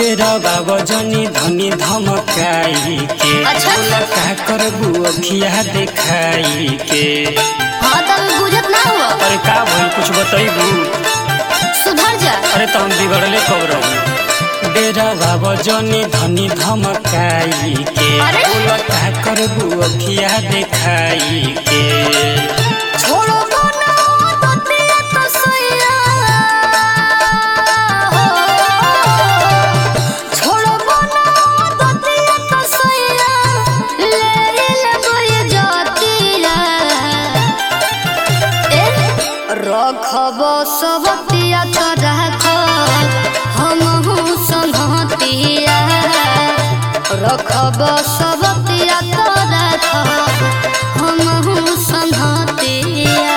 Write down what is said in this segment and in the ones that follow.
डेरवा वजनी धनी धमकाई के अच्छा। बोला का करबू अखिया देखाई के हाँ तब बुझत ना हुआ अरे का भइल कुछ बतैबू सुधर जा अरे तो हम बिगड़ले कब रहू डेरवा वजनी धनी धमकाई के अरे। बोला का करबू अखिया देखाई के छोड़ो ना ततिया तो सैया छोड़ो ना ततिया तो सैया ले ले जातिया ए रखब सबतिया तो राख हम हूँ संहतिया रखब सबतिया तो राख हम हूँ संहतिया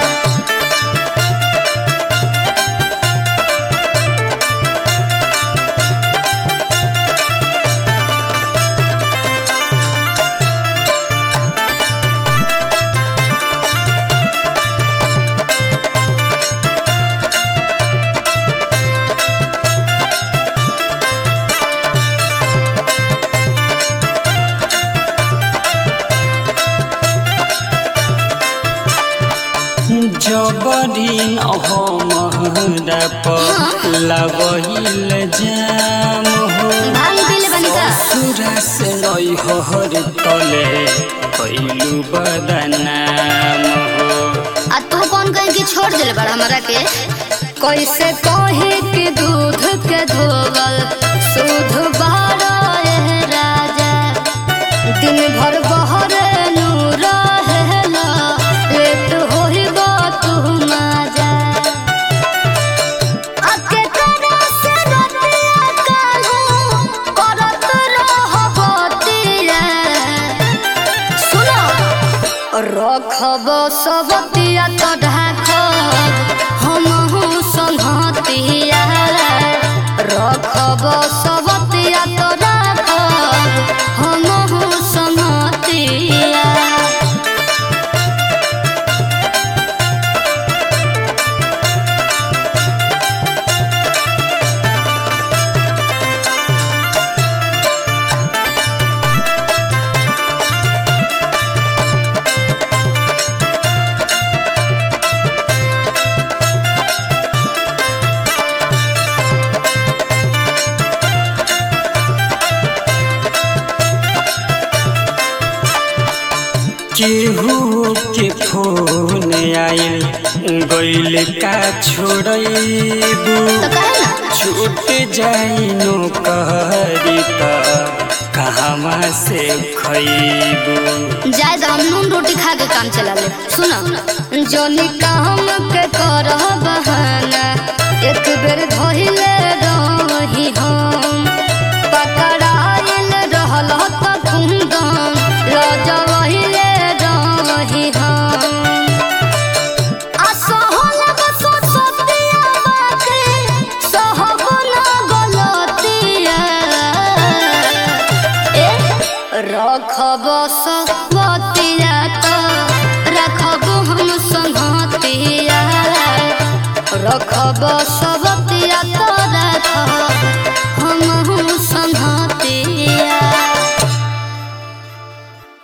जबरीन हमरा पर लगहिल जाम हो भांग पीले बनी का ससुरा से नई हर तले कैलू बदनाम हो आ तू कौन कहीं के छोड़ दिल बड़ा हमरा के कैसे कहे के दूध के धोवल दूध बारा ए राजा दिन भर बहर नूर हेला लेट होई बा तू माजा आके तेरे से रतिया कालू करत रहबतिया सुनो रखब सबतिया तो ढाकब हम हूँ संहतिया रखब सबतिया तो राखब हम हूँ संहतिया केहू के फोन आइल गइल का छोड़बू तो कहे ना छूट जाई नो कहरी त कहवा से खैबू जाए तो हम नून रोटी खा के काम चला ले सुनो जोनी काम के कर बहाना एक बेर धोइले रही हम पकड़ाइल रहल त कुंदन लजवहिले रही हम आ सहल बस सतिया बाके सहब ना गलतिया ए रखब सबतिया तो रखब हम संगतिया रखब सब